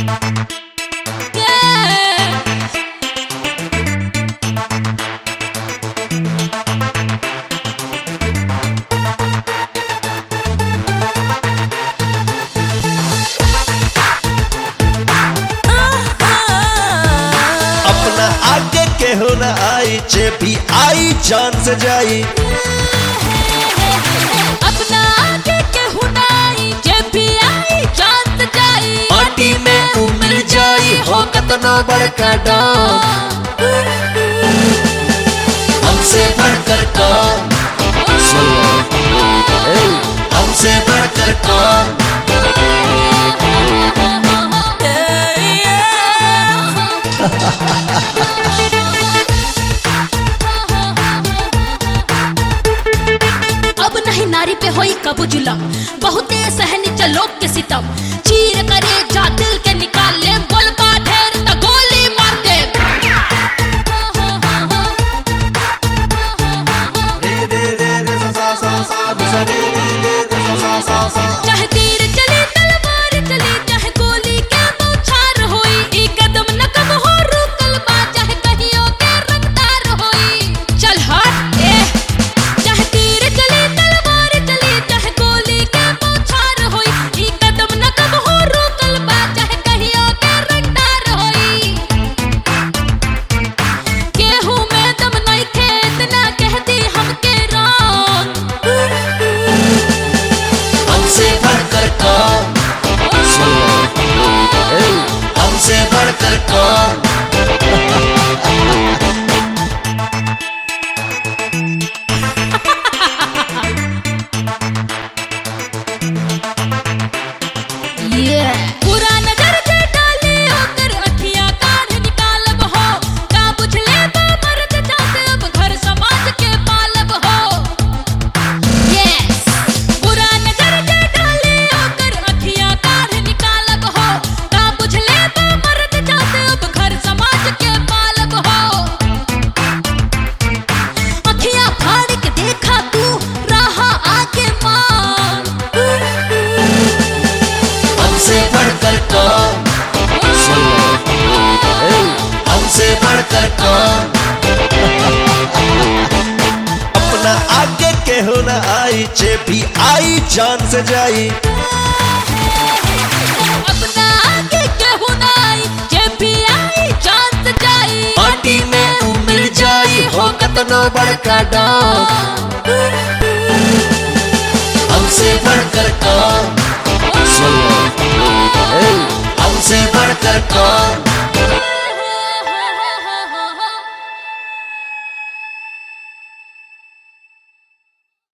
अपना आगे केहू न आई जे भी आई जान से जाई अपना आगे केहू नाई जे भी आई जान से जाई माटी में उमर जाई हो कतनो बड़का डाम हमसे बढ़कर कौन हमसे बढ़कर कौन अब नहीं नारी पे होई कबू जुलम बहुते सहनी चलोक के सितम चीर करे जा दिल के निकाल ले बोल का ढेर त गोली मार दे चाहे तीर चले तलवार चले चाहे गोली के बौछार होई ई कदम न कब हो रुकल बा चाहे कहियो के रफ्तार होई चल हट ए चाहे तीर चले तलवार चले चाहे गोली के बौछार होई ई कदम न कब हो रुकल बा चाहे कहियो के रफ्तार होई केहू में दम नहीं खे इतना कहती हमके राम हमसे बढ़कर कौन हमसे बढ़कर कौन पूरा नजर से डाले होकर अखियां काढ़ निकालब हो का बुझ ले बा मर्द चाहते अब घर समाज के पालब हो यस पूरा नजर से डाले होकर अखियां काढ़ निकालब हो का बुझ ले बा मर्द चाहते अब घर समाज के पालब हो अखियां फाड़ के देखा तू रहा आगे मान हमसे बढ़कर कौन हमसे बढ़कर कौन अपना आगे केहू न आई जे भी आई जान से जाई अपना आगे केहू नाई जे भी आई जान से जाई माटी में उमर जाई हो कतनो बड़का डाम हमसे बढ़कर कौन हमसे बढ़कर कौन